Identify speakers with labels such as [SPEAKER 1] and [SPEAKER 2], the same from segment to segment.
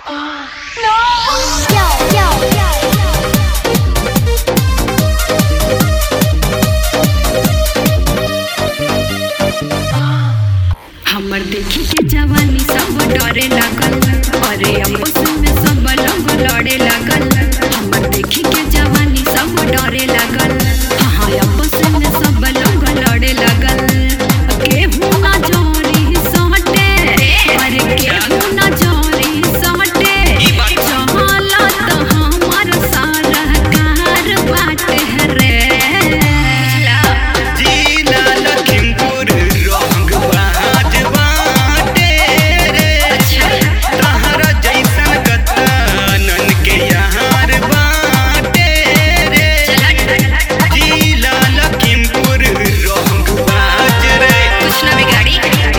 [SPEAKER 1] हमर देखी के जवानी सब डरे लागल अरे आपस में सब लोग लड़े लागल हमर देखी के जवानी सब डरे लागल हाँ आपस में सब लोग लड़े लागल केहू ना जोरी सटे अरे केहू ना जोरी सटे चहला तो हमर सारा कार बाटे रे
[SPEAKER 2] जिला लखीमपुर रंग बाज बाटे रे तहरा जैसन कतनन के यार बाटे रे जिला लखीमपुर रंग बाज रे
[SPEAKER 1] कुछ ना बिगाड़ी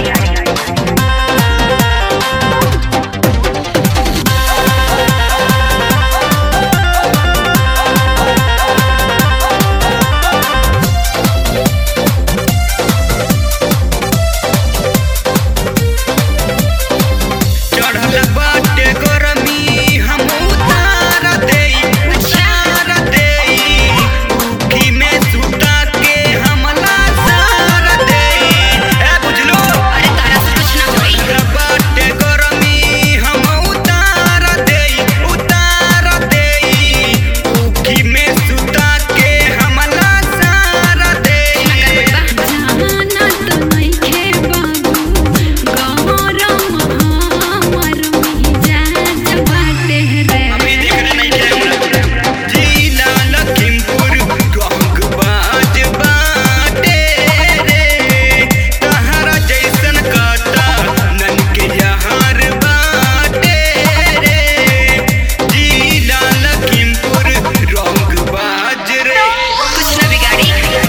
[SPEAKER 2] चढ़ल बाटे गरमी हम उतार देई उतार देई उखी में सुता के हमला सार देई ए बुझलो
[SPEAKER 1] अरे तारा से कुछ ना होई
[SPEAKER 2] चढ़ल बाटे गरमी हम उतार देई उतार देई उखी में सुता के हमला सार देई
[SPEAKER 1] जाना तो नइखे बाबू गौरम हमर मिजाज बाटे रे
[SPEAKER 2] अभी देख रहे नहीं थे हमरा जिला लखीमपुर रंग बाज बाटे रे तहरा जैसन काटा नन के यार बाटे रे जिला लखीमपुर रंग बाज रे
[SPEAKER 1] कुछ ना बिगाड़ी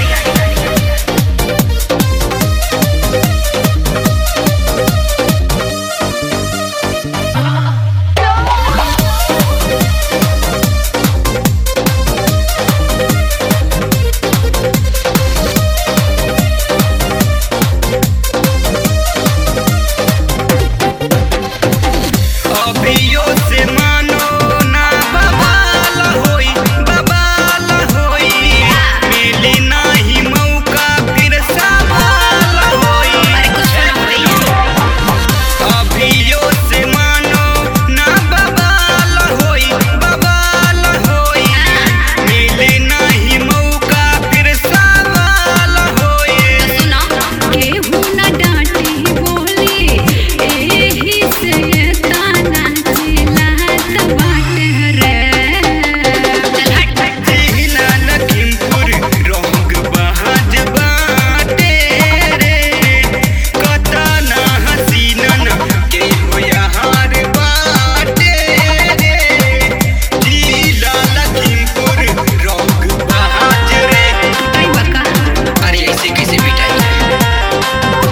[SPEAKER 2] अभियो से मानो ना बवाल होई बवाल होई मिली नाही मौका फिर सवाल होई
[SPEAKER 1] अरे कुछ ना होई
[SPEAKER 2] अभियो से मानो ना बवाल होई बवाल होई मिली नाही मौका फिर सवाल होई
[SPEAKER 1] सुना केहू ना डांटी बोली एही से ताना चिल्लात बाटे रे चल हट हट
[SPEAKER 2] जिला लखीमपुर रंग बहाज बाटे रे कतना हसीनन के हो यार बाटे रे जिला लखीमपुर रंग बहाज रे
[SPEAKER 1] कई बका
[SPEAKER 2] अरे ऐसे कैसे मिटाई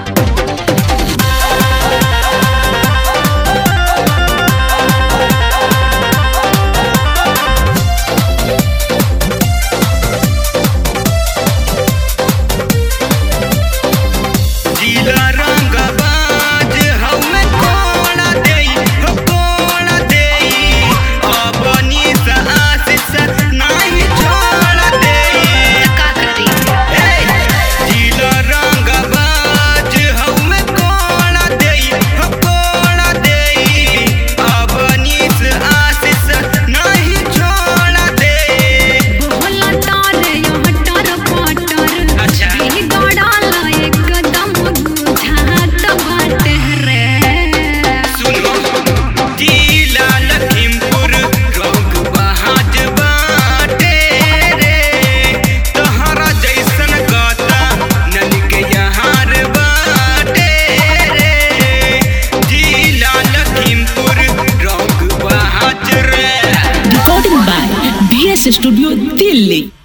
[SPEAKER 2] जिला रंग बाज हमें कोड़ा देई हो कोड़ा देई अपनी आशीष नहीं छोड़ देई
[SPEAKER 1] का करी
[SPEAKER 2] जिला रंग बाज हमें कोड़ा देई हो कोड़ा देई अपनी आशीष नहीं छोड़ देई
[SPEAKER 1] बोला तारे हटर पटर
[SPEAKER 2] अच्छा।
[SPEAKER 1] भी गड़ाला एकदम बुझात बाटे रे
[SPEAKER 2] सुनो जिला लखीमपुर रंग बहाज बाटे रे तहरा जैसन गाता नन के यार बाटे रे जिला लखीमपुर रंग बहाज रे
[SPEAKER 3] Recording by BS Studio Delhi.